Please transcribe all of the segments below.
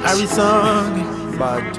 Harry song. Bad.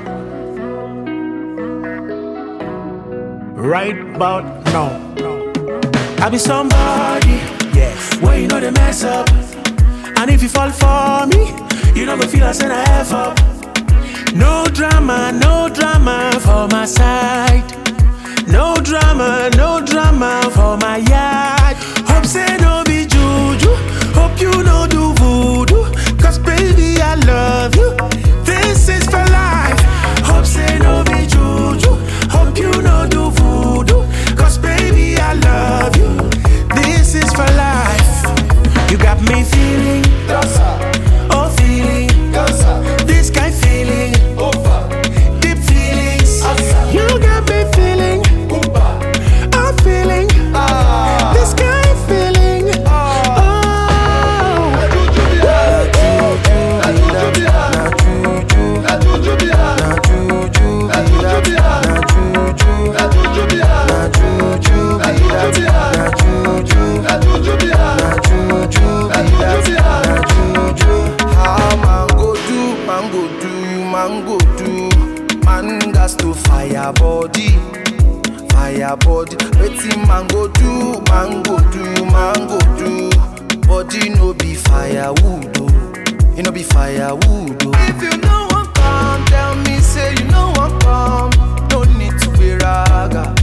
Right about now. I be somebody, Yes. where you know they mess up. And if you fall for me, you don't go feel I send a F up. No drama, no drama for my side. No drama, no drama for my yard. Hope say no be juju. Hope you no do voodoo. Cause baby, I love you. This is for life. Hope say no be juju. Hope you no do voodoo. Cause baby, I love you. This is for life. You got me feeling, oh feeling, this kind feeling, deep feelings. You got me feeling, I'm feeling, this kind feeling. Oh, How man go do, man go do, man go do. Man gas to fire body, fire body. Wetin man go do, man go do, man go do. Body no be firewood oh, e no be firewood oh. If you no wan come, tell me say you no wan come. No need to be raga.